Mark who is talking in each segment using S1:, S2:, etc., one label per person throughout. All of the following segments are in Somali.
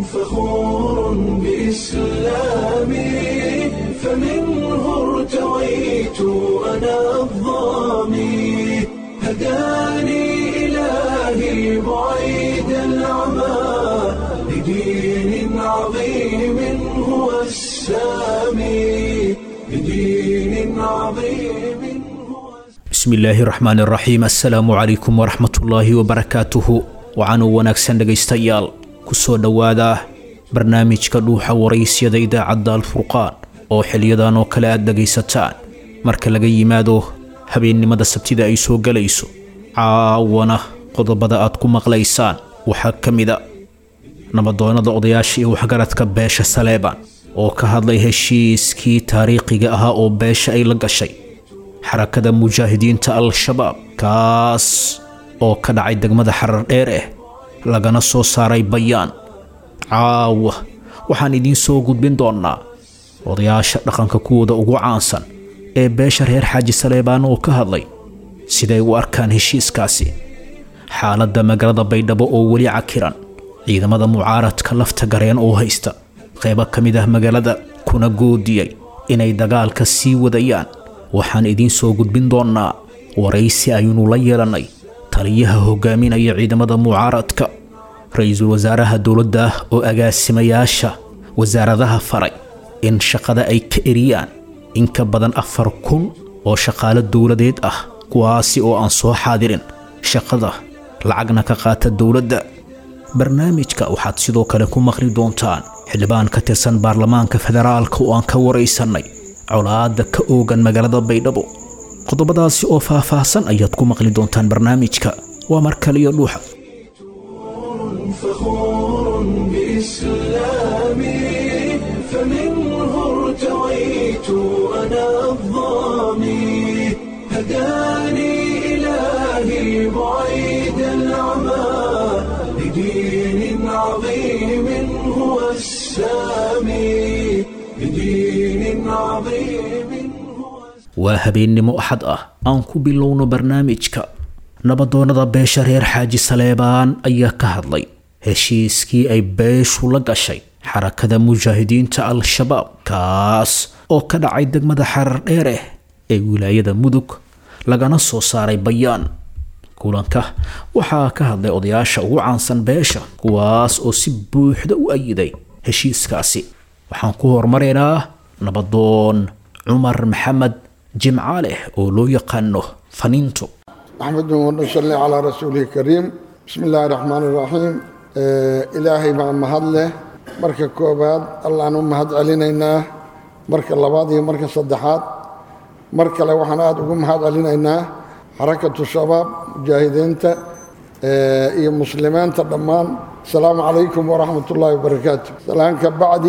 S1: فخور بإسلامي فمنه ارتويت أنا الظامي هداني إلهي بعيد العمى لدين عظيم هو السامي لدين عظيم هو
S2: bismillaahi raxmaan raxiim assalaamu calaykum waraxmatullaahi wabarakaatuhu waxaanu wanaagsan dhegaystayaal ku soo dhowaada barnaamijka dhuuxa waraysyada idaacadda alfurqaan oo xiliyadan oo kale aad dhegaysataan marka laga yimaado habeennimada sabtida ay soo gelayso caawana qodobada aad ku maqlaysaan waxaa ka mida nabadoonnada odayaasha iyo waxgaradka beesha saleeban oo ka hadlay heshiiskii taariikhiga ahaa oo beesha ay la gashay xarakada mujaahidiinta al-shabaab kaas oo ka dhacay degmada xarar dheer eh lagana soo saaray bayaan caawa waxaan idiin soo gudbin doonnaa odayaasha dhaqanka kuwooda ugu caansan ee beesha reer xaaji saleebaan oo ka hadlay siday u arkaan heshiiskaasi xaaladda magaalada baydhabo oo weli cakiran ciidamada mucaaradka lafta gareen oo haysta qaybo ka mid ah magaalada kuna goodiyey inay dagaalka sii wadayaan waxaan idiin soo gudbin doonnaa waraysi aynu la yeelannay taliyaha hogaaminaya ciidamada mucaaradka ra-iisul wasaaraha dowladda oo agaasimayaasha wasaaradaha faray in shaqada ay ka eriyaan in ka badan afar kun oo shaqaalo dowladeed ah kuwaasi oo aan soo xaadirin shaqada lacagna ka qaata dowladda barnaamijka waxaad sidoo kale ku maqli doontaan xildhibaan ka tirsan baarlamaanka federaalka oo aan ka waraysannay colaadda ka oogan magaalada baydhabo qodobadaasi oo faah-faahsan ayaad ku maqli doontaan barnaamijka waa mar kaliyo dhuuxa
S1: فخور بإسلامي فمنه ارتويت أنا الظامي هداني إلهي بعيد العمى لدين عظيم هو السامي لدين عظيم هو
S2: waa habeennimo axad ah aan ku bilowno barnaamijka nabadoonnada beesha reer xaaji saleebaan ayaa ka hadlay heshiiskii ay beeshu la gashay xarakada mujaahidiinta al-shabaab kaas oo ka dhacay degmada xarar dheereh ee wilaayada mudug lagana soo saaray bayaan kulanka waxaa ka hadlay odayaasha ugu caansan beesha kuwaas oo si buuxda u ayiday heshiiskaasi waxaan ku horumaraynaa nabadoon cumar maxamed jimcaaleh oo loo yaqaano faniinto
S3: أحمد ونصلي على رسوله الكريم بسم الله الرحمن الرحيم آه إلهي مع مهدله مركة كوباد الله أنه مهد علينا مركة اللبادي مركة صدحات مركة لو حنات وقوم مهد علينا حركة الشباب مجاهدين آه إيه مسلمان تضمان السلام عليكم ورحمة الله وبركاته سلام كبعدي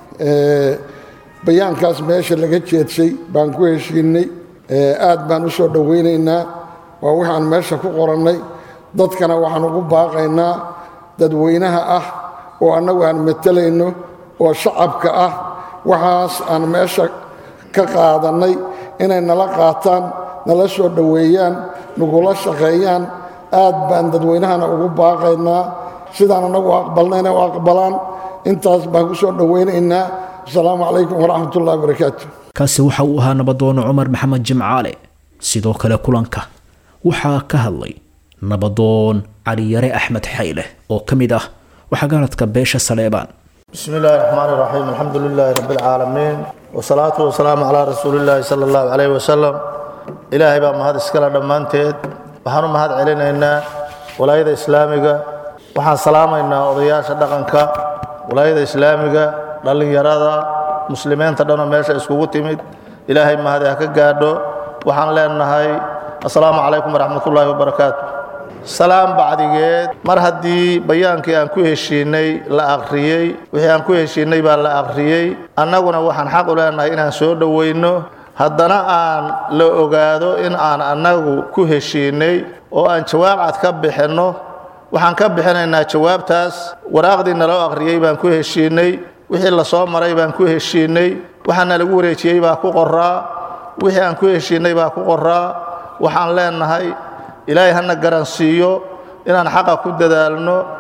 S3: آه بيان كاس ماشي اللي قد شيء بانكو هشيني آه آد بان usoo dhaweynaynaa waa waxaan meesha ku qorannay dadkana waxaan ugu baaqaynaa dadweynaha ah oo annagu aan matelayno oo shacabka ah waxaas aan meesha ka qaadannay inay nala qaataan nala soo dhoweeyaan nagula shaqeeyaan aad baan dadweynahana ugu baaqaynaa sidaan annagu aqbalna inay u aqbalaan intaas baan ku soo dhoweynaynaa asalaamu calaykum waraxmat ullahi wabarakaatu
S2: kaasi waxa uu ahaa nabadoono cumar maxamed jimcaale sidoo kale kulanka waxaa ka hadlay nabadoon caliyare axmed xayle oo ka mid ah waxgaradka beesha saleebaan
S4: بسم الله الرحمن الرحيم الحمد لله رب العالمين والصلاة والسلام على رسول الله صلى الله عليه وسلم إلهي بقى مهد اسكالا دمانتيد وحانو مهد علينا ولاية إسلامية وحان سلامينا وضياش دقنكا ولاية إسلامية دلن يرادا مسلمين تدونا ميشا اسكوغو تيميد إلهي مهد يحكا قادو وحان لأننا السلام عليكم ورحمة الله وبركاته salaam bacdigeed mar haddii bayaankii aan ku heshiinay la akhriyey wixii aan ku heshiinay baa la akhriyey annaguna waxaan xaq u leenahay inaan soo dhowayno haddana aan la ogaado in aan annagu ku heshiinay oo aan jawaab cad ka bixinno waxaan ka bixinaynaa jawaabtaas waraaqdii naloo akhriyey baan ku heshiinay wixii la soo maray baan ku heshiinay waxaana lagu wareejiyey baa ku qoraa wixii aan ku heshiinay baa ku qoraa waxaan leenahay ilaahay hana garansiiyo inaan xaqa ku dadaalno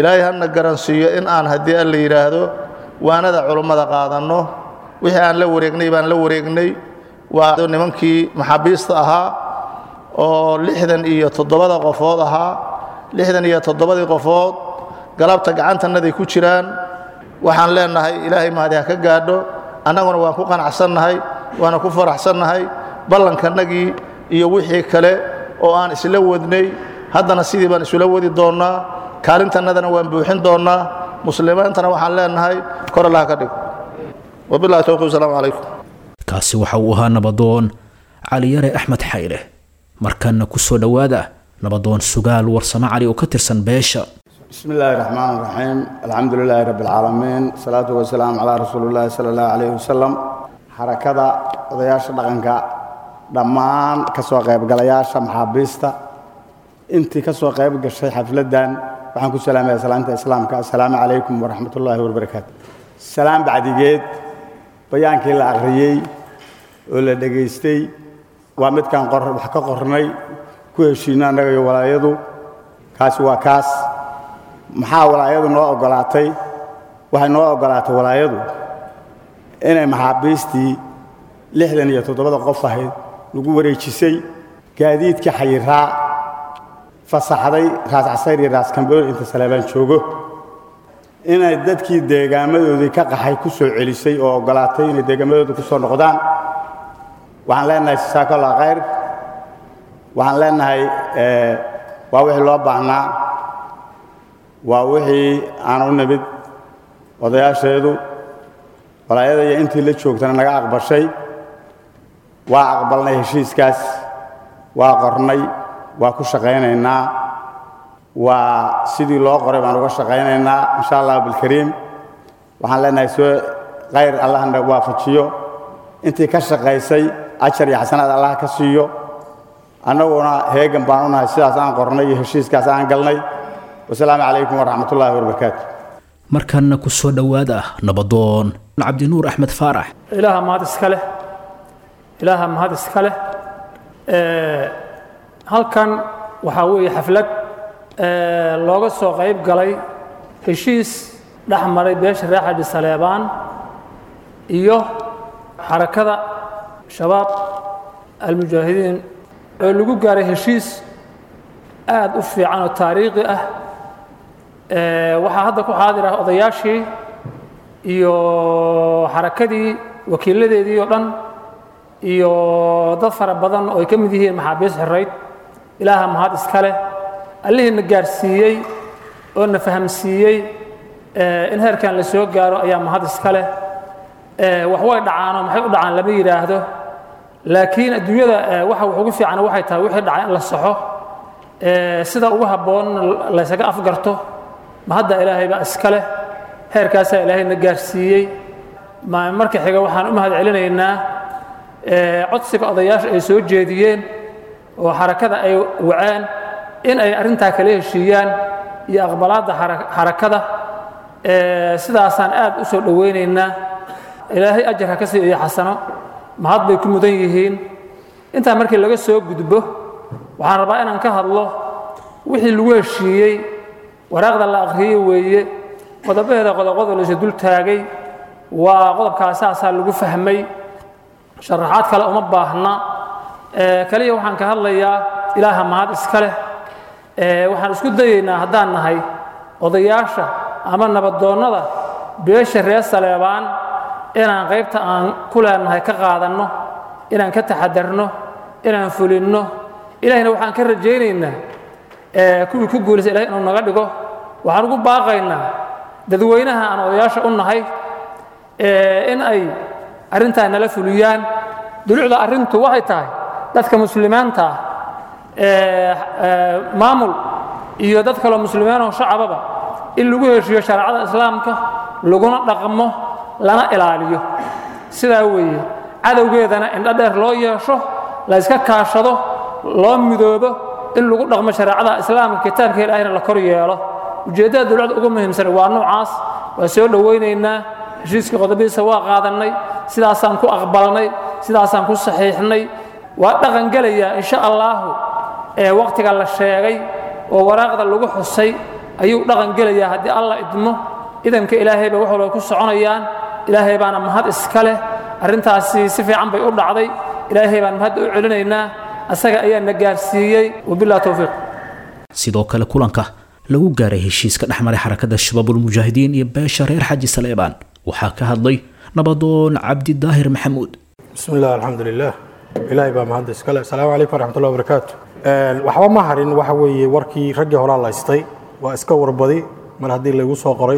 S4: ilaahay hana garansiiyo in aan haddii alla yidhaahdo waanada culummada qaadanno wixii aan la wareegnay baan la wareegnay waa nimankii maxaabiista ahaa oo lixdan iyo toddobada qofood ahaa lixdan iyo toddobadii qofood galabta gacantannaday ku jiraan waxaan leenahay ilaahay mahadi ha ka gaadho annaguna waan ku qanacsannahay waana ku faraxsannahay ballankannagii iyo wixii kale oo aan isla wadnay haddana sidii baan isula wadi doonnaa kaalintannadana waan buuxin doonnaa muslimiintana waxaan leenahay kor allaha ka dhig wabillahi towfiq wasalaamu calaykum
S2: kaasi waxa uu ahaa nabadoon caliyare axmed xayle markanna ku soo dhowaada nabadoon sugaal warsamo cali oo ka tirsan beesha
S5: بسم الله الرحمن الرحيم الحمد لله رب العالمين الصلاة والسلام على رسول الله صلى الله عليه وسلم حركة odayaasha dhaqanka dhammaan ka soo qaybgalayaasha maxaabiista intii ka soo qayb gashay xafladdan waxaan ku salaamaya salaanta islaamka assalaamu calaykum waraxmat ullaahi wabarakaatu salaam bacdigeed bayaankii la akhriyey oo la dhegaystay waa midkaan wax ka qornay ku heshiino annaga iyo walaayadu kaasi waa kaas maxaa walaayadu noo oggolaatay waxay noo oggolaatay walaayadu inay maxaabiistii lixdan iyo toddobada qof ahayd lagu wareejisay gaadiidkii xayiraa fasaxday raas casayr iyo raas kambool inta saleebaan joogo inay dadkii deegaamadoodii ka qaxay ku soo celisay oo oggolaatay inay deegaamadooda ku soo noqdaan waxaan leenahay jasaakallah khayr waxaan leenahay waa wixii loo baahnaa waa wixii aan u nimid odayaasheedu walaayada iyo intii la joogtana naga aqbashay waa aqbalnay heshiiskaas waa qornay waa ku shaqaynaynaa waa sidii loo qoray baan uga shaqaynaynaa insha allah bilkariim waxaan leenahay soo khayr allahna waafajiyo intii ka shaqaysay ajar iyo xasanaad allah ka siiyo annaguna heegan baan u nahay sidaas aan qornay iyo heshiiskaas aan galnay wasalaamu calaykum waraxmat ullaahi wabarakaatu
S2: markanna ku soo dhowaada nabadoon cabdinuur axmed faarax
S6: ilaaha mahad iska leh ilaaha mahad iska leh halkan waxaa weeye xaflad looga soo qayb galay heshiis dhex maray beesha reer xadhi saleebaan iyo xarakada shabaab almujaahidiin oo lagu gaaray heshiis aad u fiican oo taariikhi ah waxaa hadda ku xaadir ah odayaashii iyo xarakadii wakiiladeedii oo dhan iyo dad fara badan oo ay ka mid yihiin maxaabiis xirayd ilaaha mahad iska leh allihiina gaarsiiyey oo na fahamsiiyey in heerkan la soo gaaro ayaa mahad iska leh wax way dhacaanoo maxay u dhacaan lama yidhaahdo laakiin adduunyada waxa wax ugu fiican waxay tahay wixii dhacay in la saxo sida ugu habboon laysaga afgarto ma hadda ilaahay baa iska leh heerkaasaa ilaahayna gaarsiiyey marka xiga waxaan u mahad celinaynaa codsiga odayaasha ay soo jeediyeen oo xarakada ay waceen in ay arrintaa kala heshiiyaan iyo aqbalaadda xarakada sidaasaan aad u soo dhowaynaynaa ilaahay ajar ha ka sii iyo xasano mahad bay ku mudan yihiin intaa markii laga soo gudbo waxaan rabaa inaan ka hadlo wixii lagu heshiiyey waraaqda la akhriyey weeye qodobaheeda qodoqodo laysu dul taagay waa qodobkaa saasaa lagu fahmay sharaxaad kale uma baahna kaliya waxaan ka hadlayaa ilaaha mahad iska leh waxaan isku dayaynaa haddaan nahay odayaasha ama nabadoonnada beesha reer saleebaan inaan qaybta aan ku leenahay ka qaadanno inaan ka taxadarno inaan fulinno ilahayna waxaan ka rajaynaynaa kuwii ku guulaysa ilahay inuu naga dhigo waxaan ugu baaqaynaa dadweynaha aan odayaasha u nahay in ay arrintaa nala fuliyaan dulucda arrintu waxay tahay dadka muslimiinta ah maamul iyo dad kaloo muslimiinoo shacababa in lagu heshiiyo shareecada islaamka laguna dhaqmo lana ilaaliyo sidaa weeye cadowgeedana indho dheer loo yeesho la yska kaashado loo midoobo in lagu dhaqmo shareecada islaamka kitaabka ilaahayna la kor yeelo ujeeddada dowladda ugu muhiimsan waa noocaas waa soo dhowaynaynaa heshiiskii qodobadiisa waa qaadannay sidaasaan ku aqbalnay sidaasaan ku saxiixnay waa dhaqan gelayaa insha allaahu ee wakhtiga la sheegay oo waraaqda lagu xusay ayuu dhaqan gelayaa haddii alla idmo idanka ilaahay bay wax walba ku soconayaan ilaahay baana mahad iska leh arrintaasi si fiican bay u dhacday ilaahay baan mahadda u celinaynaa asaga ayaa na gaarsiiyey wabillahi towfiiq
S2: sidoo kale kulanka lagu gaaray heshiiska dhexmaray xarakada shabaabulmujaahidiin iyo beesha reer xaji saleebaan waxaa ka hadlay nabadoon cabdidaahir maxamuud
S7: بسم الله الحمد لله إلهي بaa mahad iskale asalaamu calaykum waraxmat ullahi wabarakaatu waxba ma harin waxa weeye warkii raggii horaa laystay waa iska warbadi mar haddii laygu soo qoray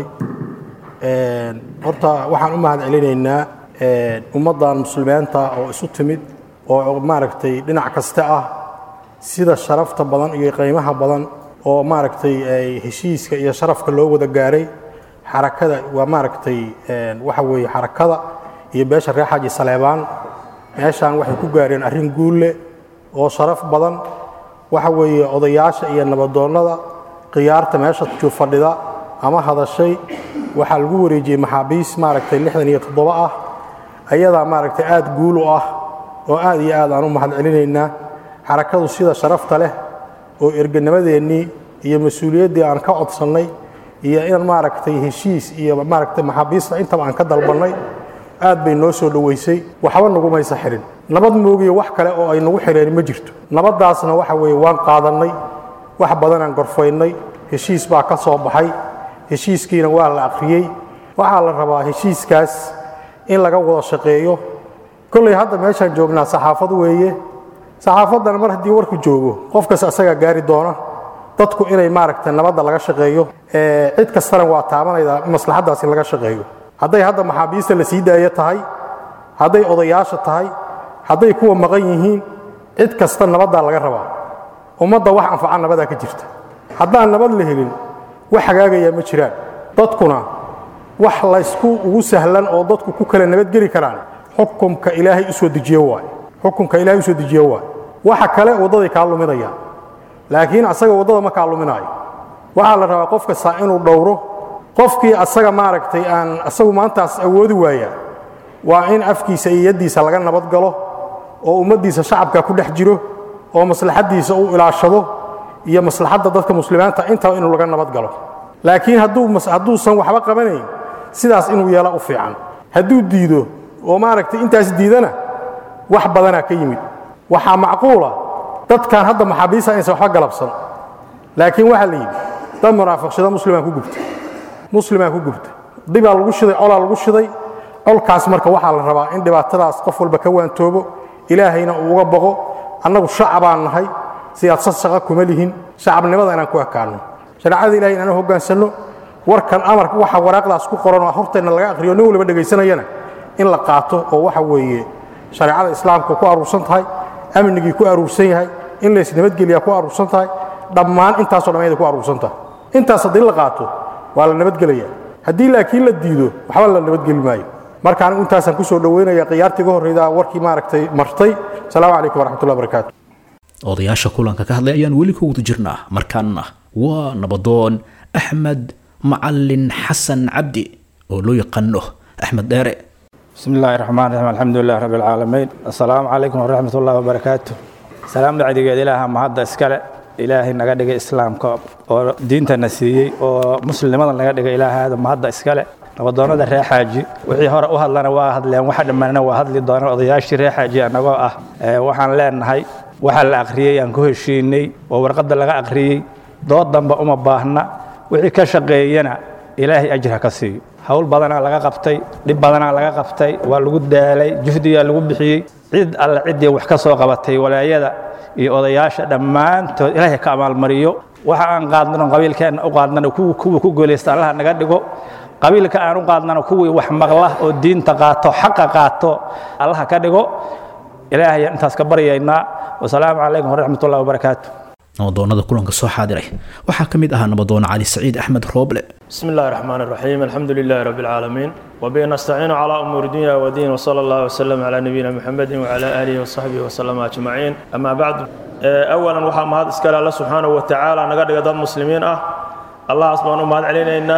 S7: horta waxaan u mahad celinaynaa ummaddan muslimiinta oo isu timid oo maaragtay dhinac kasta ah sida sharafta badan iyo qiimaha badan oo maaragtay ay heshiiska iyo sharafka loo wada gaaray xarakada waa maaragtay waxa weeye xarakada iyo beesha reer xaaji saleebaan meeshaan waxay ku gaareen arrin guulle oo sharaf badan waxa weeye odayaasha iyo nabadoonnada khiyaarta meesha fadhida ama hadashay waxaa lagu wareejiyey maxaabiis maaragtay lixdan iyo toddoba ah ayadaa maaragtay aad guul u ah oo aad iyo aad aan u mahad celinaynaa xarakadu sida sharafta leh oo erganimadeennii iyo mas-uuliyaddii aan ka codsannay iyo in maaragtay heshiis iyo maaragtay maxaabiista intaba aan ka dalbannay aad bay noo soo dhoweysay waxba nagumaysa xihin nabad moogiyo wax kale oo ay nagu xidheen ma jirto nabaddaasna waxa weeye waan qaadannay wax badanaan gorfaynay heshiis baa ka soo baxay heshiiskiina waa la akhriyey waxaa la rabaa heshiiskaas in laga wada shaqeeyo kolley hadda meeshaan joognaa saxaafad weeye saxaafaddana mar haddii warku joogo qofkas asagaa gaari doona dadku inay maaragtay nabadda laga shaqeeyo cid kastana waa taabanayda maslaxaddaas in laga shaqeeyo hadday hadda maxaabiista la sii daayo tahay hadday odayaasha tahay hadday kuwa maqan yihiin cid kasta nabaddaa laga rabaa ummadda wax anfaca nabadaa ka jirta haddaan nabad la helin wax hagaagayaa ma jiraan dadkuna wax laysku ugu sahlan oo dadku ku kala nabadgeli karaan xukumka ilaahay u soo dejiye waaye xukumka ilaahay u soo dejiye waaye waxa kale waddaday kaa luminayaan laakiin asaga waddada ma kaa luminaayo waxaa la rabaa qof kastaa inuu dhowro qofkii asaga maaragtay aan asagu maantaas awoodi waaya waa in afkiisa iyo yaddiisa laga nabad galo oo ummaddiisa shacabka ku dhex jiro oo maslaxaddiisa uu ilaashado iyo maslaxadda dadka muslimiinta intaba inuu laga nabad galo laakiin hadduu hadduusan waxba qabanayn sidaas inuu yeela u fiican hadduu diido oo maaragtay intaas diidana wax badanaa ka yimid waxaa macquula dadkan hadda maxaabiista inaysan waxba galabsan laakiin waxaa la yidhi dad munaafiqshada muslimaan ku gubta muslimaa ku gubta dibaa lagu shiday colaa lagu shiday colkaas marka waxaa la rabaa in dhibaatadaas qof walba ka waantoobo ilaahayna uu uga boqo annagu shacabaan nahay siyaasad shaqa kuma lihin shacabnimada inaan ku ekaanno shareecada ilahay inaan hoggaansanno warkan amarka waxa waraaqdaas ku qoran oo horteenna laga akhriyo nin waliba dhegaysanayana in la qaato oo waxa weeye shareecada islaamka ku aruursan tahay amnigii ku aruursan yahay in laysnabadgeliyaa ku aruursan tahay dhammaan intaasoo dhammayda ku aruursan tahay intaas haddii la qaato waa la nabadgelaya haddii laakiin la diido waxba la nabadgeli maayo marka anigu intaasaan ku soo dhoweynaya khiyaartii ga horreyda warkii maaragtay martay asalaamu calaykum waraxmatullahi wabarakaatu
S2: odayaasha kulanka ka hadlay ayaan weli ku wada jirnaa markaana waa nabadoon axmed macalin xasan cabdi oo loo yaqaano axmed dheere
S8: بسم الله الرحمن الرحيم الحمد لله رب العالمين السلام عليكم ورحمة الله وبركاته سلام دعديgeed ilaaha mahadda iskale ilaahay naga dhigay islaamka oo diintana siiyey oo muslimada naga dhigay ilaahaada mahadda iskale nabadoonada reer xaaji wixii hore u hadlana waa hadleen waxa dhammaanna waa hadli doonaan odayaashii reer xaaji annagoo ah waxaan leenahay waxa la akhriyey aan ku heshiinay oo warqadda laga akhriyey dood damba uma baahna wixii ka shaqeeyana ilaahay ajir ha ka siiyo hawl badanaa laga qabtay dhib badanaa laga qabtay waa lagu daalay juhdigaa lagu bixiyey cid alle ciddii wax ka soo qabatay walaayada iyo odayaasha dhammaantood ilaahay ka abaalmariyo waxa aan qaadnano qabiilkeenna u qaadnano kuwa ku guulaysta allaha naga dhigo qabiilka aan u qaadnano kuwii wax maqla oo diinta qaato xaqa qaato allaha ka dhigo ilaahay intaas ka baryaynaa wasalaamu calaykum waraxmat ullahi wabarakaatu
S2: nabadoonnada kulanka soo xaadiray waxaa ka mid ahaa nabadoon cali saciid axmed rooble
S9: بسم الله الرحمن الرحيم الحمد لله رب العالمين وبه نستعين على أمور الدنيا والدين وصلى الله وسلم على نبينا محمد وعلى آله وصحبه وسلم أجمعين أما بعد أولا وحا مهد إسكال الله سبحانه وتعالى نقدر قدام مسلمين أه الله سبحانه مهد علينا إنا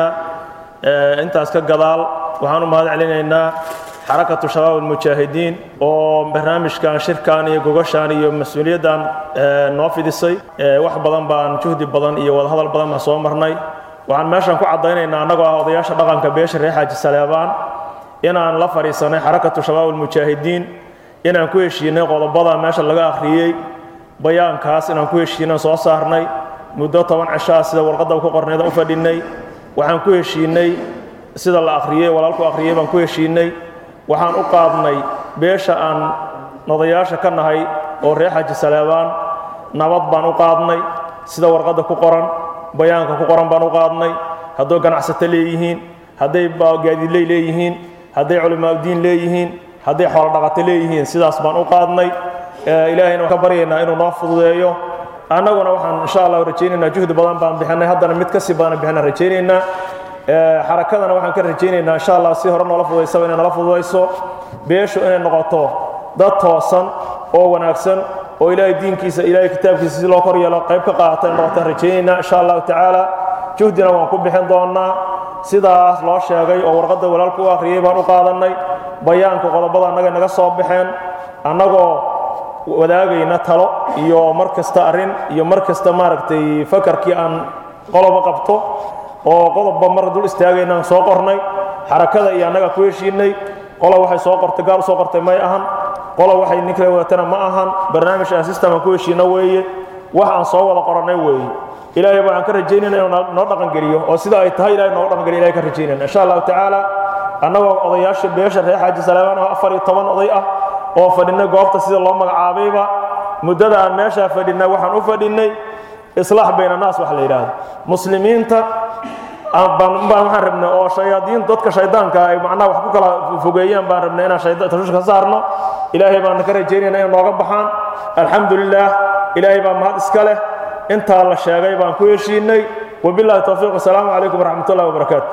S9: أنت أسكال قضال وحانو مهد علينا إنا حركة شباب المجاهدين وبرنامج كان شركان iyo gogashan iyo mas'uuliyadan noo fidisay wax badan baan juhdi badan iyo wada hadal badan baan soo marnay waxaan meeshan ku caddaynaynaa annagoo ah odayaasha dhaqanka beesha reer xaaji saleebaan inaan la fadhiisanay xarakatu shabaab almujaahidiin inaan ku heshiinay qodobada meesha laga akhriyey bayaankaas inaan ku heshiinay soo saarnay muddo toban cishaa sida warqadda ku qorneed u fadhinay waxaan ku heshiinay sida la akhriyey walaalku akhriyey baan ku heshiinay waxaan u qaadnay beesha aan odayaasha ka nahay oo reer xaaji saleebaan nabad baan u qaadnay sida warqadda ku qoran bayaanka ku qoran baan u qaadnay hadday ganacsato leeyihiin hadday gaadiidley leeyihiin hadday culimaaudiin leeyihiin hadday xoolodhaqato leeyihiin sidaas baan u qaadnay ilaahayna waan ka baryaynaa inuu noo fududeeyo annaguna waxaan insha allah rajaynaynaa juhdi badan baan bixinay haddana mid kasii badan bixinaan rajaynaynaa xarakadana waxaan ka rajaynaynaa insha allah si hore noola fududaysaba inay noola fududayso beeshu inay noqoto dad toosan oo wanaagsan oo ilaahay diinkiisa ilaahay kitaabkiisa si loo kor yeelo qayb ka qaata in noqotaan rajaynaynaa insha allahu tacaala juhdina waan ku bixin doonnaa sidaas loo sheegay oo warqadda walaalku u akhriyey baan u qaadannay bayaanka qodobada annaga naga soo baxeen annagoo wadaagayna talo iyo mar kasta arrin iyo mar kasta maaragtay fakarkii aan qoloba qabto oo qodobba mar dul istaagayna aan soo qornay xarakada iyo annaga ku heshiinay qola waxay soo qortay gaar u soo qortay may ahan qola waxay nin kale wadatana ma ahan barnaamij aan system aan ku heshiina weeye wax aan soo wada qorannay weeye ilaahay baan ka rajaynayna inuu noo dhaqangeliyo oo sida ay tahay ilahay noogu dhaqangeliyo ilahay ka rajaynayna insha allahu tacaala annagoo odayaasha beesha reer xaaji salaamaan oo afar iyo toban oday ah oo fadhinay goobta sida loo magacaabayba muddada aan meeshaa fadhinay waxaan u fadhinay islaax bayna naas wax la yidhaahdo muslimiinta baan waxaan rabnay oo shayaadiin dadka shaydaanka ay macnaha wax ku kala fogeeyaan baan rabnay inaan tashuush ka saarno ilaahay baan ka rajaynayna inay nooga baxaan alxamdulilah ilaahay baa mahad iska leh intaa la sheegay baan ku heshiinay wabillahi towfiiq wasalaamu calaykum waraxmat ullahi wabarakaatu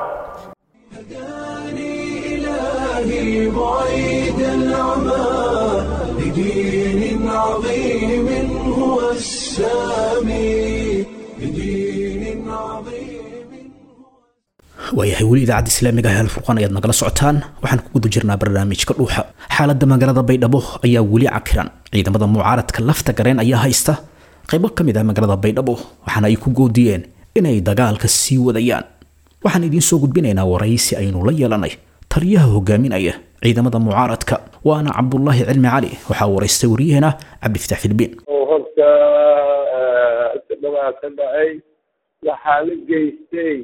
S1: إلهي بعيد العمى لدين عظيم هو السامي لدين عظيم
S2: waayahay weli idaacadda islaamiga ah alfurqaan ayaad nagala socotaan waxaan ku guda jirnaa barnaamijka dhuuxa xaaladda magaalada baydhabo ayaa weli cakiran ciidamada mucaaradka lafta gareen ayaa haysta qaybo ka mid ah magaalada baydhabo waxaana ay ku goodiyeen inay dagaalka sii wadayaan waxaan idiin soo gudbinaynaa waraysi aynu la yeelanay taliyaha hogaaminaya ciidamada mucaaradka waana cabdulaahi cilmi cali waxaa waraystay waryaheena cabdifataax filbiin
S10: oo horta dhawaa ka dhacay waxaa la geystay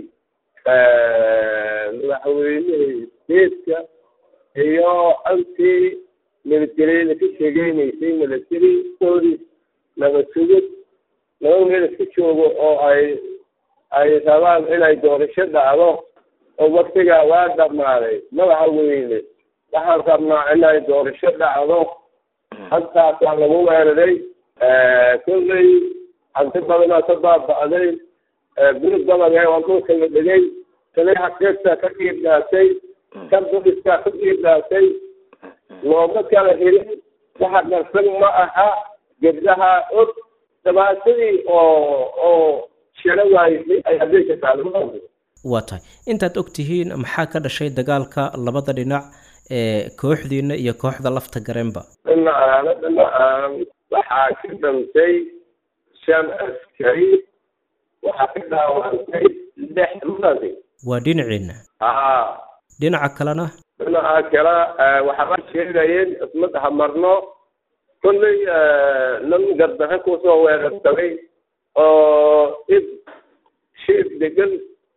S10: madaxweynihii steedka iyo antii militaryada ka sheegeynaysay military police nabad sugid laba meel iska joogo oo ay ay rabaan inay doorasho dhacdo oo waktigaa waa dhammaaday madaxweyne waxaan rabnaa inay doorasho dhacdo halkaasaa lagu weeraray kolley hanti badanaa ka baaba'day guri badan waa dhulka la dhigay taliyaha keegtaa ka qiirdhaasay kan boliskaa ka qiirdhaasay looma kala helin waxa qarsan ma aha gebdaha og dhabaatadii oo oo shiro waayisay ayaa meesha taala
S11: waa tahay intaad og tihiin maxaa ka dhashay dagaalka labada dhinac ee kooxdiina iyo kooxda lafta gareenba
S10: dhinacaana dhinacaan waxaa ka dhantay shan askari waxaa ka dhaawantay lix madi
S11: waa dhinaciina
S10: haa
S11: dhinaca kalena
S10: dhinaca kale waxaa sheegayeen ismada hamarno kolley nin gardaxe kusoo weerarsamay oo id shiif degan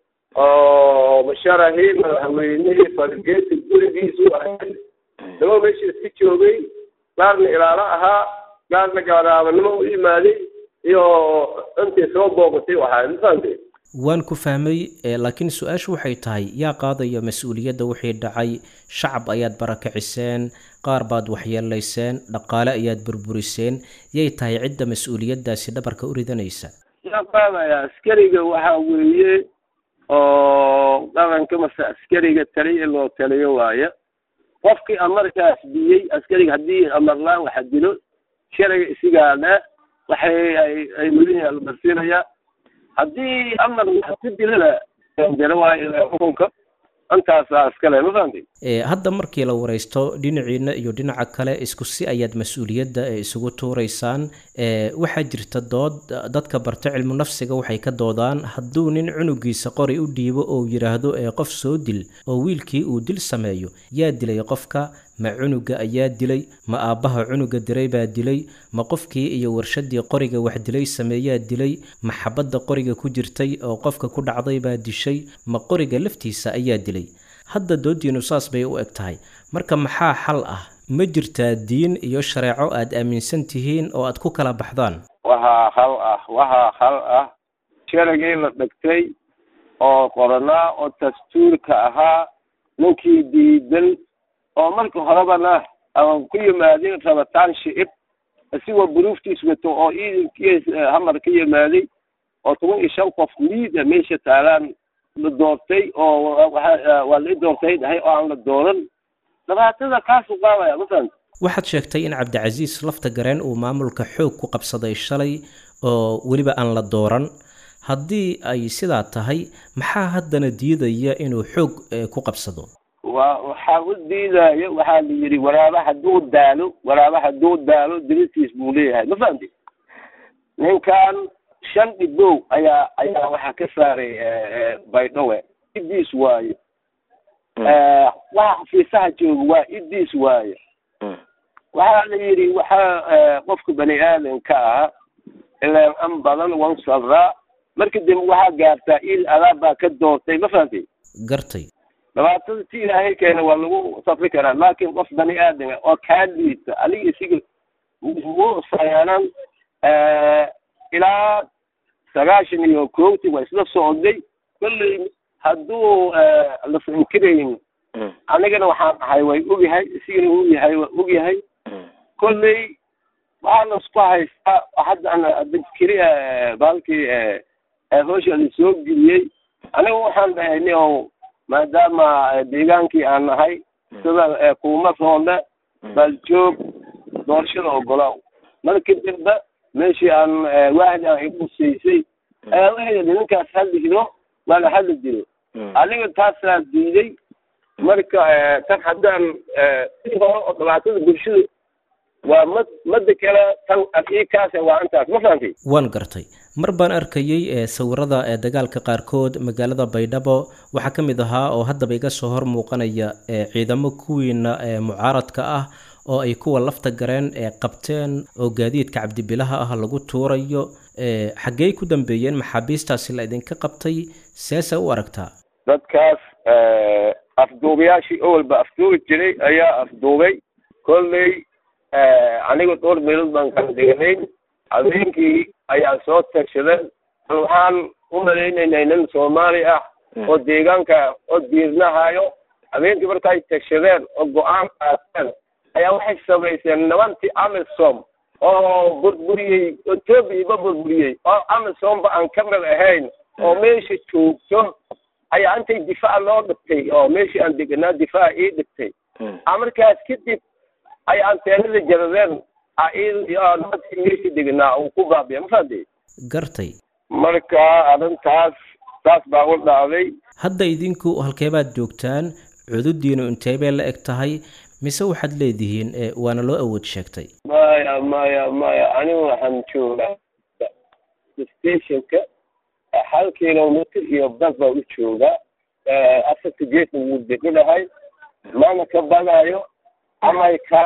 S10: oo musharaxii madaxweynihii fargeeti gurigiisu ahayd daba meesha iska joogay qaarna ilaalo ahaa qaarna gaaraabanimo u yimaaday iyo intii soo boogatay waxaa mafahantay
S11: waan ku fahmay laakiin su-aashu waxay tahay yaa qaadaya mas-uuliyadda wixii dhacay shacab ayaad barakiciseen qaar baad waxyeelayseen dhaqaale ayaad burburiseen yay tahay cidda mas-uuliyaddaasi dhabarka u ridanaysa
S10: yaa qaadaya askariga waxaa weeye oo dhaqanka mase askariga taliya loo taliyo waaye qofkii amarkaas diyey askariga haddii amarlaan waxa dilo sharciga isigaana waxay ay ay mudihi almarsiinaya haddii amar wax ku dilana dira waayo xukunka intaasaa iskale ma fahamtay
S11: hadda markii la wareysto dhinaciina iyo dhinaca kale isku si ayaad mas-uuliyadda isugu tuuraysaan waxaa jirta dood dadka barta cilmu nafsiga waxay ka doodaan hadduu nin cunugiisa qori u dhiibo oo yidhaahdo qof soo dil oo wiilkii uu dil sameeyo yaa dilay qofka ma cunuga ayaa dilay ma aabbaha cunuga diray baa dilay ma qofkii iyo warshadii qoriga wax dilay sameeyaa dilay ma xabadda qoriga ku jirtay oo qofka ku dhacday baa dishay ma qoriga laftiisa ayaa dilay hadda doodiinu saas bay u eg tahay marka maxaa xal ah ma jirtaa diin iyo shareeco aad aaminsan tihiin oo aad ku kala baxdaan
S10: waxaa hal ah waxaa hal ah sharagii la dhigtay oo qoranaa oo dastuurka ahaa ninkii diidan oo marka horebana aan ku yimaadin rabitaan shicib isigoo buruuftiis wato oo ciidankiis hamar ka yimaaday oo toban iyo shan qof liida meesha taalaan la doortay oo waa la i doortay dhahay oo aan la dooran dhibaatada kaasu qaadaya ma fahamta
S11: waxaad sheegtay in cabdicasiis lafta gareen uu maamulka xoog ku qabsaday shalay oo weliba aan la dooran haddii ay sidaa tahay maxaa haddana diidaya inuu xoog ku qabsado
S10: wa waxaa u diidaayo waxaa la yidhi waraaba hadduu daalo waraaba hadduu daalo diristiis buu leeyahay ma fahamti ninkan shan dhibow ayaa ayaa waxaa ka saaray baydhowe idiis waayo waxa xafiisaha jooga waa idiis waayo waxaa la yidhi waxaa qofka bani aadanka ah ilaan an badan wan sabraa marka dambe waxaa gaartaa il adaab baa ka doortay ma fahamtay
S11: gartay
S10: dhibaatada ti ilaahay keena waa lagu safri karaa laakiin qof bani aadama oo kaa liita adiga isiga mu sayaanan ilaa sagaashan iyo koogti waa isla socday kolley hadduu lasa inkirayn anigana waxaan ahay way ogyahay isigana u yahay waa ogyahay kolley waxaa laisku haystaa hadda keli baalkii howsha la soo geliyey aniga waxaan dhahay ni o maadaama deegaankii aan nahay sida kuuma roonle baljoog doorashada ogolaaw markii dambe meeshii aan waahdi aan igu huseysay ayaa waxay yidhi ninkaas hadli jiro waa la hadli jiro aniga taasaa diiday marka tan haddaan si hore oo dhibaatada bulshada waa mad madda kale tan aqiikaas waa intaas ma fahamtay
S11: waan gartay mar baan arkayey ee sawirada ee dagaalka qaarkood magaalada baydhabo waxaa ka mid ahaa oo haddaba iga soo hor muuqanaya ee ciidamo kuwiina ee mucaaradka ah oo ay kuwa lafta gareen ee qabteen oo gaadiidka cabdibilaha ah lagu tuurayo xaggey ku dambeeyeen maxaabiistaasi la idinka qabtay seese u aragtaa
S10: dadkaas afduubayaashii awalba afduubi jiray ayaa afduubay kolley aniga dhowr meelood baan kala deganayn habeenkii ayaa soo tagshadeen waxaan u malaynaynay nin soomaali ah oo deegaanka oo diirnahayo habeenkii markaay tagshadeen oo go-aan qaateen ayaa waxay samayseen nimantii amisom oo burburiyey etoobiya ba burburiyey oo amisomba aan ka mid ahayn oo meesha joogto ayaa intay difaac loo dhigtay oo meeshii aan deganaa difaac ii dhigtay markaas kadib ay anteenada jaradeen nimankii meeshii deganaa uu ku baabiya ma fahamtay
S11: gartay
S10: marka arrintaas saas baa u dhacday
S11: hadda idinku halkeebaad joogtaan cududiinu intee bay la eg tahay mise waxaad leedihiin waana loo awood sheegtay
S10: maya maya maya anigu waxaan joogaa stationka hal kilomitr iyo bas baa u joogaa afarta geesna wuu deganahay mana ka badayo amay ka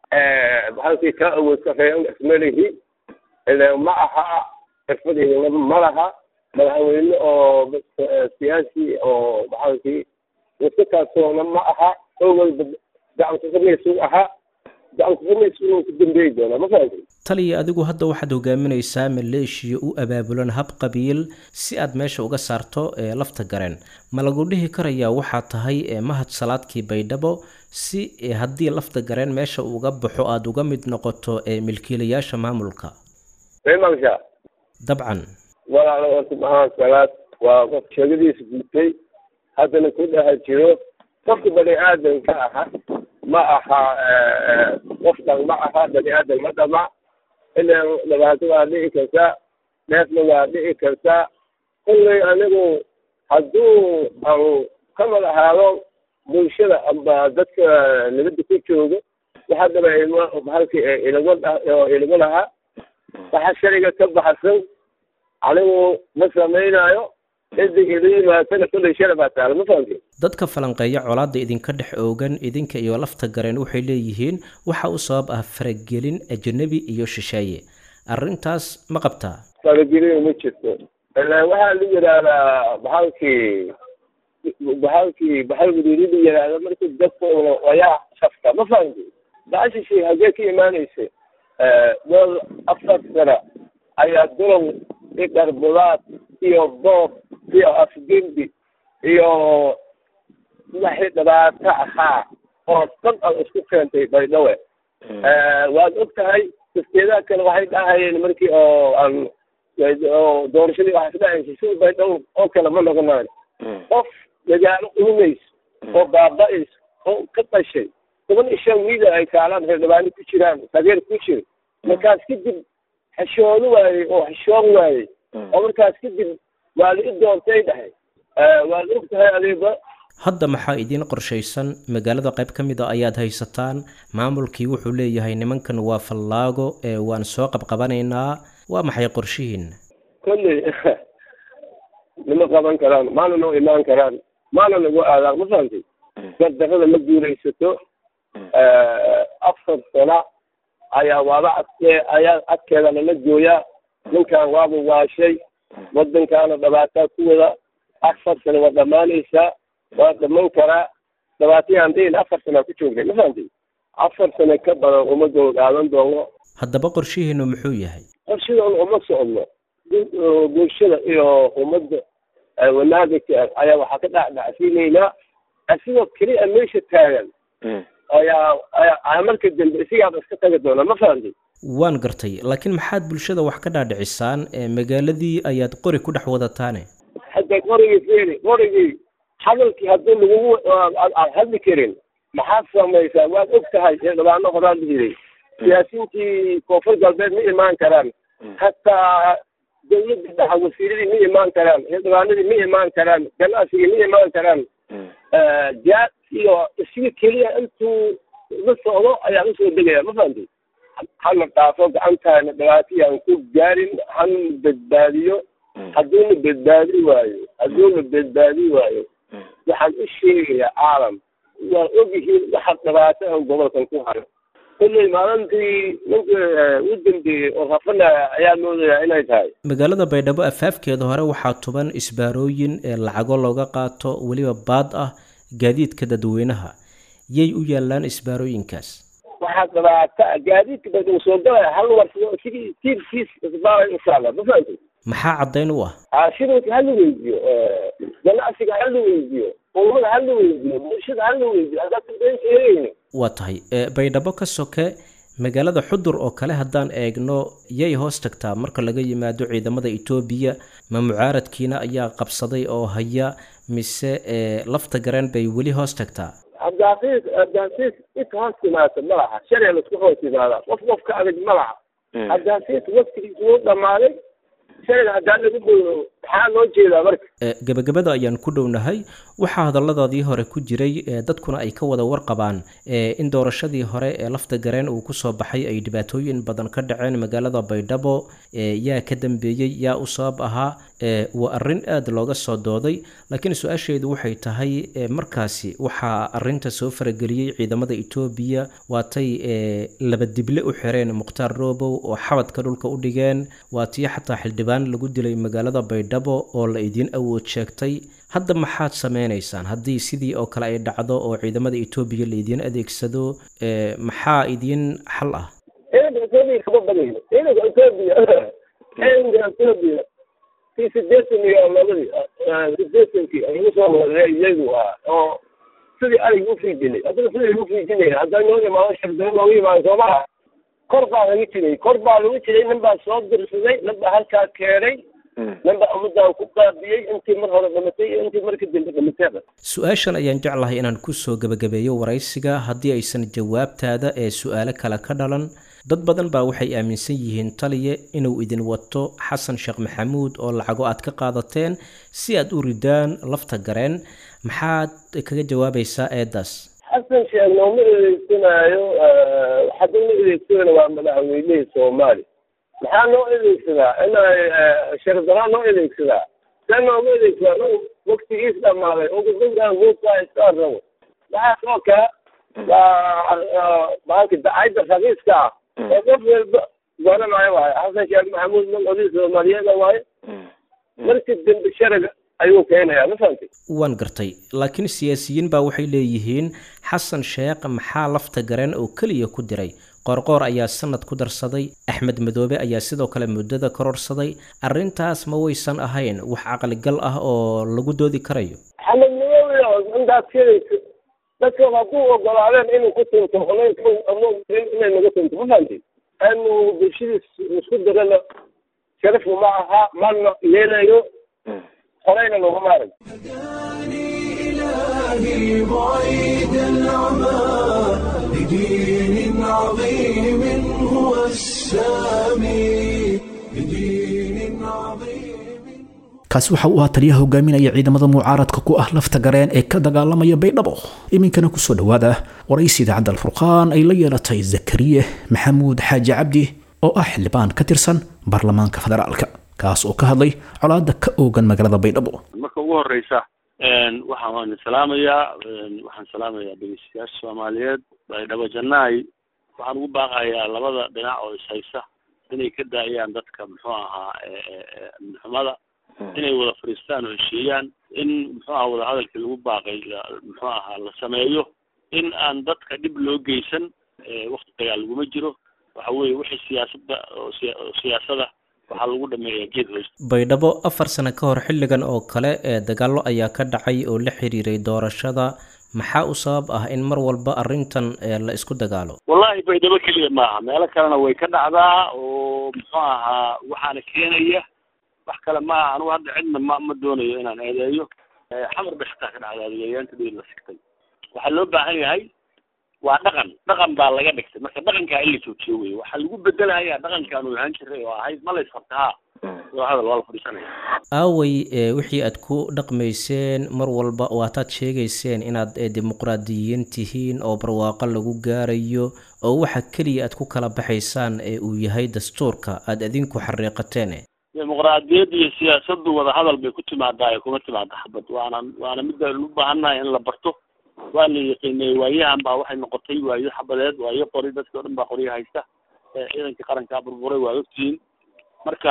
S10: halkii ka awood sarreeyan ismalihi ile ma aha xirfadeyda ma laha madaxweyne oo siyaasi oo maxaalkii iska kalsoona ma aha owalba gacanka samaysu ahaa gacanka samaysu ku dambeeyi doonaa ma fahamtay
S11: taliya adigu hadda waxaad hogaaminaysaa maleeshiya u abaabulan hab qabiil si aad meesha uga saarto ee lafta gareen ma lagu dhihi karayaa waxaa tahay mahad salaadkii baydhabo si haddii lafta gareen meesha uga baxo aada uga mid noqoto ee milkiilayaasha maamulka
S10: maamsha
S11: dabcan
S10: walaalo horta mahad salaad waa qof sheegadiisa guutay haddana ku dhaha jiro qofka bani aadanka aha ma aha qof dhan ma aha bani aadan ma dhama ilan dhibaato waa dhici kartaa dheefna waa dhici kartaa kullay anigu hadduu aan ka mid ahaado bulshada amba dadka nabadda ku joogo waxa daba ilmo halkii ilago ilago lahaa waxa shariga ka baxsan anigu ma samaynayo cidda ila yimaatana kullay shala baa taala ma fahamtay
S11: dadka falanqeeya colaadda idinka dhex oogan idinka iyo lafta gareen waxay leeyihiin waxa u sabab ah faragelin ajnabi iyo shisheeye arrintaas ma qabtaa
S10: faragelin ma jirto ilaa waxaa la yidhaahdaa baxalkii baxalkii baxal guduudi la yidhaahda markii dadka wayaa shafka ma fahamtay baashishi hagee ka imaanaysa dol afar sana ayaa dulan iyo dharbulaad iyo boob iyo afgembi iyo wixii dhibaato ahaa oo dhan aad isku keentay baydhawe waad og tahay dafteedaha kale waxay dhahayeen markii oo aan oo doorashadii waxaa isdhahaysa sida baydhawo oo kale ma noqonayo qof magaalo urumayso oo baaba-ayso oo ka dhashay toban iyo shan wiil ay kaalaan reerdhibaano ku jiraan taageer ku jira markaas kadib xishoodo waayey oo xishoon waayey oo markaas kadib waa la i doontay dhahay waad og tahay adeeba
S11: hadda maxaa idiin qorshaysan magaalada qayb ka mid a ayaad haysataan maamulkii wuxuu leeyahay nimankan waa fallaago ee waan soo qabqabanaynaa waa maxay qorshihiin
S10: kolley nima qaban karaan maana noo imaan karaan maana nagu aadaan ma fahamtay gardarrada ma guulaysato afar sana ayaa waaba adkee ayaa adkeeda lala gooyaa ninkan waaba waashay waddankaana dhibaataa ku wada afar sana waa dhammaanaysaa waa dhaman karaa dhibaatayaan dhihin afar sana ku joognay ma fahamtay afar sana ka badan uma doo qaadan doono
S11: haddaba qorshihiinu muxuu yahay
S10: qorshadan uma socno bulshada iyo ummadda wanaaga ayaa waxaa ka dhacdhacsiinaynaa asigoo keliya meesha taagan ayaa ayaa marka dambe isigaaba iska tagi doona ma fahamtay
S11: waan gartay laakiin maxaad bulshada wax ka dhaadhicisaan ee magaaladii ayaad qori ku dhex wadataane
S10: hadda qorigii fiiri qorigii hadalkii haddii lagugu aad hadli karin maxaad samaysaa waad og tahay ee dhabaano horaa la yiray siyaasiyiintii koonfur galbeed ma imaan karaan hataa dawladda dhaxa wasiiradii ma imaan karaan xildhibaanadii ma imaan karaan ganacsigii ma imaan karaan jaa iyo isiga keliya intuu la socdo ayaa usoo degaya ma fahamtay hana dhaafo gacantaana dhibaatayaan ku gaarin hana badbaadiyo hadduuna badbaadi waayo hadduuna badbaadi waayo waxaan u sheegayaa caalam waa ogyihiin waxa dhibaato ah gobolkan ku hayo kulley maalintii ninka u dambeeyey oo rafanaya ayaa moodayaa inay tahay
S11: magaalada baydhabo afaafkeeda hore waxaa tuban isbaarooyin ee lacago looga qaato weliba baad ah gaadiidka dadweynaha yay u yaallaan isbaarooyinkaas
S10: waxaa dhibaato ah gaadiidka baydhabo soo galaya hal warsado sidii tiirkiis isbaaray inshaalla ma fahamtay
S11: maxaa caddayn u ah
S10: shirarka ha la weydiyo ganacsiga ha la weydiyo ummada ha la weydiyo bulshada ha la weydiyo haddaad been sheegayno
S11: waa tahay baydhabo ka soke magaalada xudur oo kale haddaan eegno yay hoos tagtaa marka laga yimaado ciidamada etoobiya ma mucaaradkiina ayaa qabsaday oo haya mise lafta gareen bay weli hoos tagtaa
S10: haddaasiis haddaasiis inka hoos timaata ma laha sharciga laisku hoos yimaada qof qof ka adag ma laha haddaasiis waqtigiisa wuu dhammaaday sharciga haddaan lagu boyo maxaa loo jeedaa marka
S11: gebagabada ayaan ku dhownahay waxaa hadalladaadii hore ku jiray dadkuna ay ka wada warqabaan in doorashadii hore ee lafta gareen uu kusoo baxay ay dhibaatooyin badan ka dhaceen magaalada baydhabo yaa ka dambeeyey yaa u sabab ahaa waa arrin aada looga soo dooday laakiin su-aasheedu waxay tahay markaasi waxaa arinta soo farageliyey ciidamada etoobiya waatay laba dible u xireen mukhtaar roobow oo xabadka dhulka u dhigeen waatii xataa xildhibaan lagu dilay magaalada baydhabo oo la idiin awood sheegtay hadda maxaad sameynaysaan haddii sidii oo kale ay dhacdo oo ciidamada etoobiya la idiin adeegsado maxaa idiin xal ah
S10: ciidanka etoobiya kama badayno ciidanka etoobiya ciidanka etoobiya kii sideetan iyo labadii sideetankii lagu soo waday iyagu ah oo sidii arig u fiijinay haddana sidii lagu fiijinaya haddaa noo imaado shardaro loogu imaado soomaha kor baa laga jiray kor baa lagu jiray nin baa soo dirsaday nin baa halkaa keenay nin baa ummadaan ku qaabiyey intii mar hore dhimatay iyo intii marka dambe dhimateeda
S11: su-aashan ayaan jeclahay inaan kusoo gebagabeeyo waraysiga haddii aysan jawaabtaada ee su-aalo kale ka dhalan dad badan baa waxay aaminsan yihiin taliye inuu idin wato xasan sheekh maxamuud oo lacago aad ka qaadateen si aad u ridaan lafta gareen maxaad kaga jawaabaysaa eedaas
S10: xasan sheekh nooma eedeysanaayo hadda ma eedeysanayna waa madaxweynihii soomaaliya maxaa noo eedeysadaa inay shardaraa noo eedeysadaa see nooma eedeysadaa waktigiis dhamaaday oo gudunkan voodkaa iska rabo waxaas oo kale waa bahalka dacayda raqiiska ah oo qof walba garanayo waaye xasan sheekh maxamuud magcodii soomaaliyeeda waaye markii dambe sharaga ayuu keenayaa ma fahamtay
S11: waan gartay laakiin siyaasiyiin baa waxay leeyihiin xasan sheekh maxaa lafta gareen oo keliya ku diray qoorqoor ayaa sanad ku darsaday axmed madoobe ayaa sidoo kale muddada kororsaday arrintaas ma waysan ahayn wax caqligal ah oo lagu doodi karayo
S10: xamed madoobe intaad sheegayso dadka hadduu ogolaadeen inuu ku tunto inay naga tunto ma fahamtay anu bulshadiis isku dirana sharafu ma aha mana yeelayo horeyna loguma arag
S1: إلهي بعيد العمى لدين عظيم هو السامي لدين عظيم
S2: kaasi waxa uu ahaa taliyaha hogaaminaya ciidamada mucaaradka ku ah lafta gareen ee ka dagaalamaya baydhabo iminkana kusoo dhowaada waraysi idaacadda alfurqaan ay la yeelatay zakariye maxamuud xaaji cabdi oo ah xildhibaan ka tirsan baarlamaanka federaalka kaas oo ka hadlay colaada ka oogan magaalada baydhabo
S12: marka ugu horeysa waxaan waan salaamayaa waxaan salaamayaa dhegeystayaasha soomaaliyeed baydhabo jannaay waxaan ugu baaqayaa labada dhinac oo ishaysa inay ka daayaan dadka muxuu ahaa amnixumada inay wada fadhiistaan oo heshiiyaan in muxuu aha wadahadalkii lagu baaqay muxuu ahaa la sameeyo in aan dadka dhib loo geysan wakti dagaal laguma jiro waxa weeye wixii siyaasadda oo siyaasada waxaa lagu dhameeyaa geed hoos
S11: baydhabo afar sano ka hor xilligan oo kale ee dagaallo ayaa ka dhacay oo la xiriiray doorashada maxaa u sabab ah in mar walba arrintan la isku dagaalo
S12: wallahi baydhabo keliya maaha meelo kalena way ka dhacdaa oo muxuu ahaa waxaana keenaya wax kale maaha anugu hadda cidna ma ma doonayo inaan eedeeyo xamar bay xitaa ka dhacdaa adeegayaanta dheer la sigtay waxaa loo baahan yahay waa dhaqan dhaqan baa laga dhigtay marka dhaqankaa in la joojiyo wey waxaa lagu bedelahayaa dhaqankaan uu ahaan jiray oo ahayd ma la isfabtahaa waa hadal waa la fadhiisanaya
S11: aaway wixii aad ku dhaqmayseen mar walba waataad sheegayseen inaad dimuqraadiyiin tihiin oo barwaaqo lagu gaarayo oo waxa keliya aad ku kala baxaysaan ee uu yahay dastuurka aad adinku xariiqateen
S12: dimuqraadiyadda iyo siyaasaddu wadahadal bay ku timaadaa ee kuma timaada xabad waana waana midda u baahannahay in la barto waa la yaqiinay waayahan baa waxay noqotay waayo xabadeed waayo qori dadkii o dhan baa qoryo haysta ciidankii qarankaa burburay waa ogtihiin marka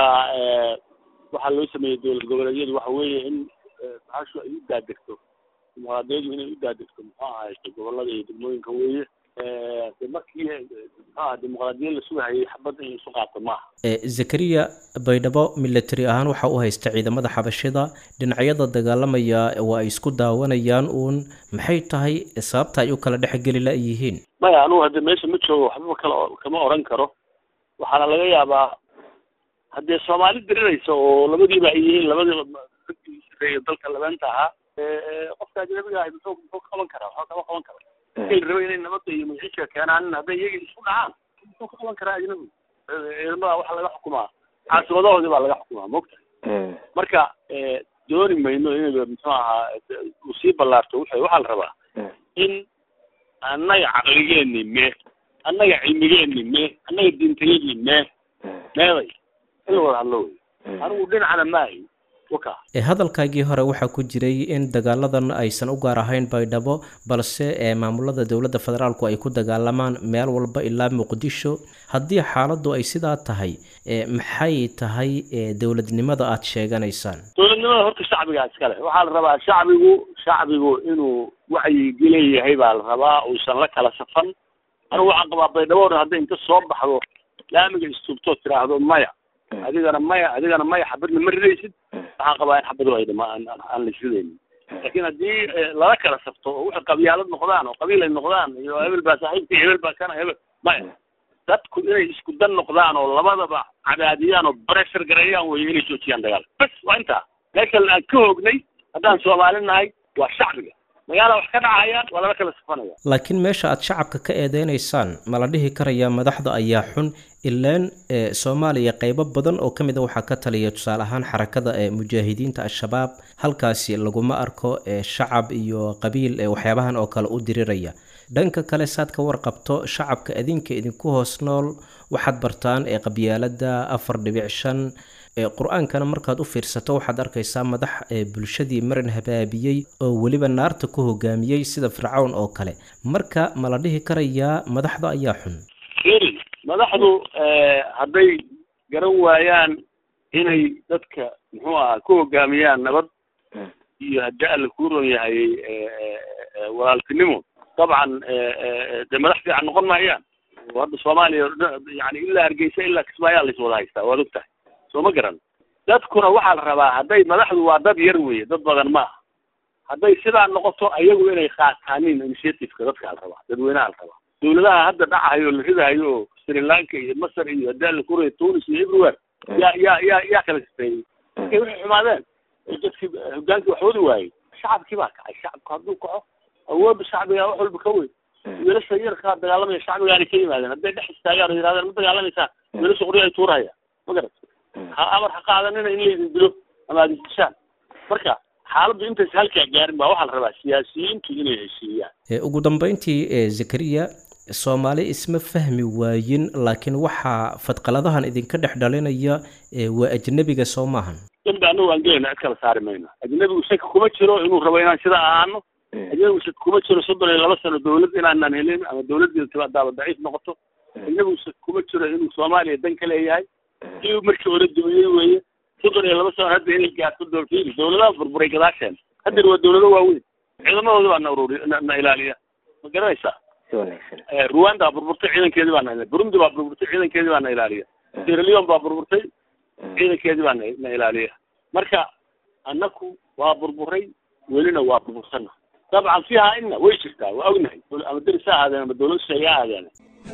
S12: waxaa loo sameeyey dowlad goboleedyadu waxa weeye in bahashu ay u daadegto dimuqraadiyadu inay u daadegto muxuu ahayto gobolada iyo degmooyinka weeye de markii muxuaha dimuqraadiyad la sugahayay xabadda in isu qaato maaha
S11: zakariya baydhabo military ahaan waxa u haysta ciidamada xabashida dhinacyada dagaalamaya waa ay isku daawanayaan uun maxay tahay sababta ay u kala dhexgeli la-yihiin
S12: maya anugu hadde meesha ma joogo waxbaba kala kama oran karo waxaana laga yaabaa haddee soomaali diriraysa oo labadiiba ay yihiin labadiiba raggii sareeya dalka labeenta ahaa qofka ajnabiga ahay muxuu muxuu ka qaban karaa waxba kama qaban karo markay la rabo inay nabadda iyo magaciisa keenaan hadday iyaga isku dhacaan muxuu ka qaban karaa ajnabigu ciidamada waxaa laga xukumaa caasimadahooda baa laga xukumaa mogta marka dooni mayno inayba muxuu ahaa uu sii ballaarto wuxuu waxaa la rabaa in annaga caqligeeni mee annaga cilmigeeni mee annaga diintayadii mee meeday in la wada hadlo wey anigu dhinacana maahi waka
S11: hadalkaagii hore waxaa ku jiray in dagaaladan aysan u gaar ahayn baydhabo balse ee maamulada dowladda federaalku ay ku dagaalamaan meel walba ilaa muqdisho haddii xaaladdu ay sidaa tahay maxay tahay dowladnimada aada sheeganaysaan
S12: dowladnimada horta shacbigaa iskale waxaa la rabaa shacbigu shacbigu inuu wacyi leeyahay baa la rabaa uusan la kala safan anigu waxaan qabaa baydhabo hadday inta soo baxdo laamiga istuubtoo tiraahdo maya adigana maya adigana maya xabadna ma ridaysid waxaan qabaa in xabadu ay dhama aan la isridaynin laakiin haddii lala kala safto oo wixii qabyaalad noqdaan oo qabiil ay noqdaan iyo hebel baa saaxiibka hebel baa kana hebel maya dadku inay isku dan noqdaan oo labadaba cadaadiyaan oo pressure gareeyaan weeye inay joojiyaan dagaal bas waa intaa meesha aan ka hoognay haddaan soomaali nahay waa shacbiga magaala wax ka dhacayaan waa lala kala safanaya
S11: laakiin meesha aad shacabka ka eedeynaysaan ma la dhihi karayaa madaxda ayaa xun ilaan ee soomaaliya qeybo badan oo ka mid a waxaa ka taliya tusaale ahaan xarakada ee mujaahidiinta al-shabaab halkaasi laguma arko ee shacab iyo qabiil ee waxyaabahan oo kale u diriraya dhanka kale saad ka warqabto shacabka adinka idinku hoos nool waxaad bartaan ee qabyaalada afar dhibic shan ee qur-aankana markaad u fiirsato waxaad arkaysaa madax ee bulshadii marin habaabiyey oo weliba naarta ku hogaamiyey sida fircawn oo kale marka ma la dhihi karayaa madaxda ayaa xun
S12: firi madaxdu hadday garan waayaan inay dadka muxuu ahaa ku hogaamiyaan nabad iyo haddii alla kuu ron yahay walaaltinimo dabcan dee madax fiican noqon maayaan oo hadda soomaaliya yani ilaa hargeysa ilaa kismaayaa lays wada haystaa waad og tahay soo ma garan dadkuna waxaa la rabaa hadday madaxdu waa dad yar weeye dad badan ma aha hadday sidaa noqoto ayagu inay qaataanin initiativeka dadkaa la rabaa dadweynaha la rabaa dawladaha hadda dhacahayo la ridahayo oo sri lanka iyo masar iyo haddii alla kuray tunis iyo everywhere yaa yaa yaa yaa kala sifeeyey markay waxay xumaadeen oo dadkii hogaankii wax wadi waayey shacabkii baa kacay shacabku hadduu kaco awoodda shacbiga wax walba ka weyn wiilasha yarkaa dagaalamaya shacbigaanay ka yimaadeen hadday dhex istaagaan oo yidhahdeen ma dagaalamaysaan wiilasha qoryo ay tuurahayaan ma garat ha amar ha qaadanina in laydin dilo ama aad isdishaan marka xaaladdu intaysa halkaa gaarin baa waxaa la rabaa siyaasiyiintu inay heshiiyaan
S11: ee ugu dambeyntii ee zakariya soomaali isma fahmi waayin laakiin waxaa fadqaladahan idinka dhex dhalinaya ee waa ajnebiga soo maahan
S12: dembi annagu aan gelayna cid kala saari mayno ajnebigu shaki kuma jiro inuu rabo inaan sidaa ahaano ajnebigu shaki kuma jiro soddon iyo laba sano dawlad inaanan helin ama dawladdeeda timaadaaba daciif noqoto ajnebigu shaki kuma jiro inuu soomaaliya dan ka leeyahay kii markii hore dumiyey weeye soddon iyo laba sano hadda inay gaarto doolfiili dawladaha burburay gadaasheen haddana waa dawlado waaweyn ciidamadooda baa na ururi na na ilaaliya ma garanaysaa ruwanda baa burburtay ciidankeedii baa na ilaaliya burundi baa burburtay ciidankeedii baa na ilaaliya sierra leone baa burburtay ciidankeedii baa na na ilaaliya marka annaku waa burburay welina waa burbursana dabcan fiiha ina way jirtaa waa ognahay ama deris ha ahaadeen ama dawlad shisheeye ha ahaadeen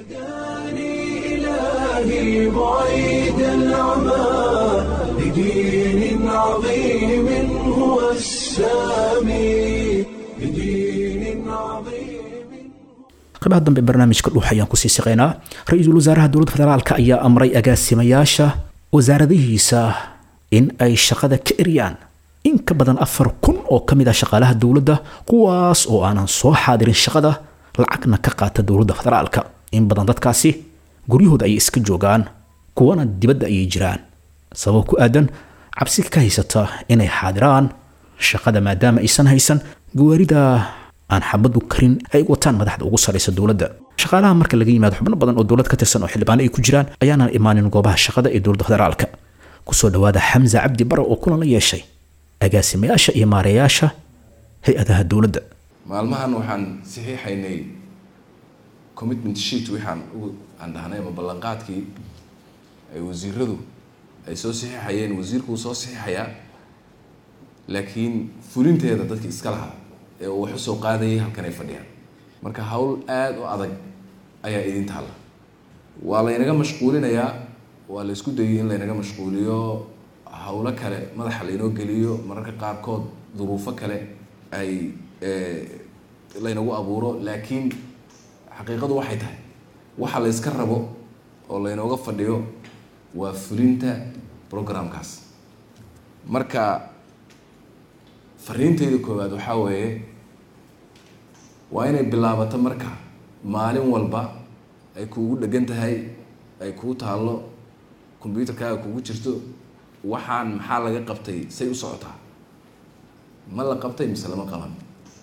S1: إلهي بعيد العمى لدين عظيم هو السامي لدين عظيم
S2: qaybaha dambe barnaamijka dhuux ayaan kusii siqaynaa ra-iisul wasaaraha dowladda federaalka ayaa amray agaasimayaasha wasaaradihiisa in ay shaqada ka eryaan in ka badan afar kun oo ka mid ah shaqaalaha dowladda kuwaas oo aanan soo xaadirin shaqada lacagna ka qaata dowladda federaalka in badan dadkaasi guryahooda ayay iska joogaan kuwana dibadda ayay jiraan sabab ku aadan cabsi ka haysata inay xaadiraan shaqada maadaama aysan haysan gawaarida aan xabadu karin ay wataan madaxda ugu saraysa dowladda shaqaalaha marka laga yimaado xubno badan oo dowlad ka tirsan oo xildhibaano ay ku jiraan ayaanan imaanin goobaha shaqada ee dowladda federaalka kusoo dhawaada xamza cabdi bare oo kulan la yeeshay agaasimayaasha iyo maareeyaasha hay-adaha dowladda
S13: maalmahan waxaan saxiixaynay commitment sheet waxaan ugu aan dhahnay ama ballanqaadkii ay wasiiradu ay soo saxiixayeen wasiirku wuu soo saxiixayaa laakiin fulinteeda dadki iska lahaa ee uu wax usoo qaadayay halkan ay fadhiyaan marka hawl aada u adag ayaa idin taalla waa laynaga mashquulinayaa waa la isku dayay in laynaga mashquuliyo hawlo kale madaxa laynoo geliyo mararka qaarkood duruufo kale ay laynagu abuuro laakiin xaqiiqadu waxay tahay waxa la yska rabo oo laynooga fadhiyo waa fulinta programkaas marka fariintayda koowaad waxaa weeye waa inay bilaabato marka maalin walba ay kuugu dhegan tahay ay kuu taallo combyuterkaaga kugu jirto waxaan maxaa laga qabtay say u socotaa ma la qabtay mise lama qaban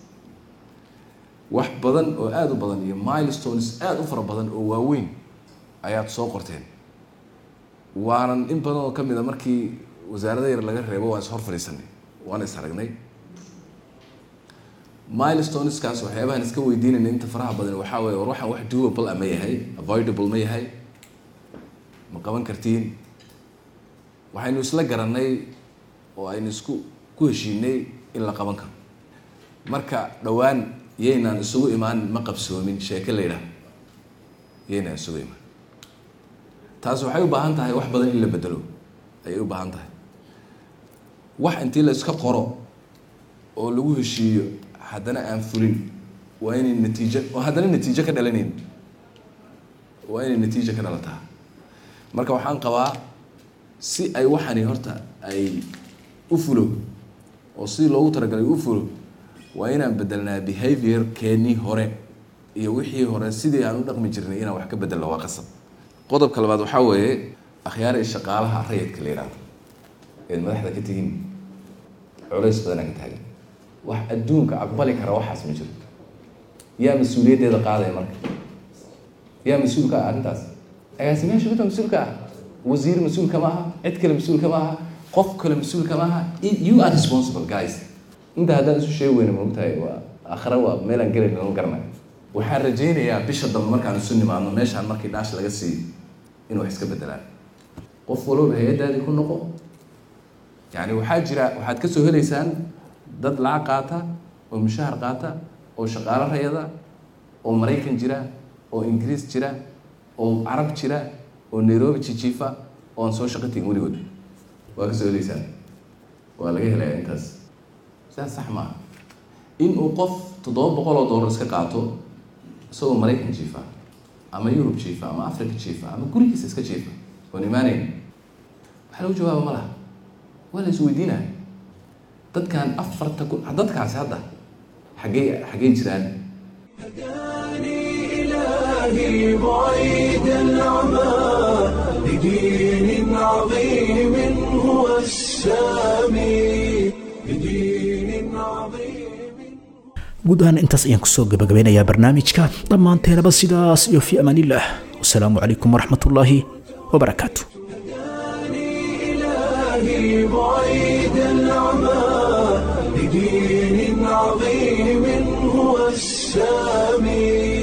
S13: wax badan oo aada u badan iyo milestones aada u fara badan oo waaweyn ayaad soo qorteen waanan in badan oo kamid a markii wasaarada yar laga reebo waan is hor fadhiisanay waan is aragnay milestoneskaas waxyaabahan iska weydiinayna inta faraha badan waxaa weeye war waxaan wax doable ah ma yahay avoidable ma yahay ma qaban kartiin waxaynu isla garanay oo aynu isku ku heshiinay in la qaban karo marka dhowaan yaynaan isugu imaan ma qabsoomin sheeke la yidhaah yaynaan isugu imaan taas waxay u baahan tahay wax badan in la bedelo ayay u baahan tahay wax intii la iska qoro oo lagu heshiiyo haddana aan fulin waa inay natiijo oo haddana natiijo ka dhalanayn waa inay natiijo ka dhalataa marka waxaan qabaa si ay waxani horta ay u fulo oo sidii loogu talagalay u fulo waa inaan bedelnaa behavior keenii hore iyo wixii hore sidii aan u dhaqmi jirnay inaan wax ka bedelno waa qasab qodobka labaad waxaa weeye akhyaar shaqaalaha rayidka la yidhahdo eed madaxda ka tihiin culays badanaa ka taagan wax adduunka aqbali kara waxaas ma jiro yaa mas-uuliyaddeeda qaadaya marka yaa mas-uulka ah arrintaas agaasimayaasha gudda mas-uulka ah wasiir mas-uulka ma aha cid kale mas-uulka ma aha qof kale mas-uulka ma aha you are responsible guys inta haddaan isu sheegi weyna maogtahay waa akhre waa meelaan gelayn lama garanayo waxaan rajaynayaa bisha dambe markaan isu nimaadno meeshaan markii dhaash laga siiyo inuu wax iska bedelaan qof walba hay-addaadii ku noqo yani waxaa jira waxaad kasoo helaysaan dad lacag qaata oo mushahar qaata oo shaqaalo rayada oo maraykan jira oo ingiriis jira oo carab jira oo nairobi jijiifa oo aan soo shaqo tegin weligood waa kasoo helaysaan waa laga helayaa intaas sidaas sax maaha inuu qof toddoba boqol oo dollar iska qaato isagoo maraykan jiifa ama yurub jiifa ama africa jiifa ama gurigiisa iska jiifa oon imaanayn waxaa lagu jawaaba ma laha waa la isweydiinaya dadkan afarta kun dadkaasi hadda xaggey xaggey jiraan
S1: إلهي بعيد العمى لدين عظيم هو السامي لدين عظيم
S2: guud ahaan intaas ayaan kusoo gabagabeynayaa barnaamijka dhammaanteenaba sidaas iyo fi amaanillaah wasalaamu calaykum waraxmatullaahi wabarakaatu
S1: إلهي بعيد العمى لدين عظيم هو السامي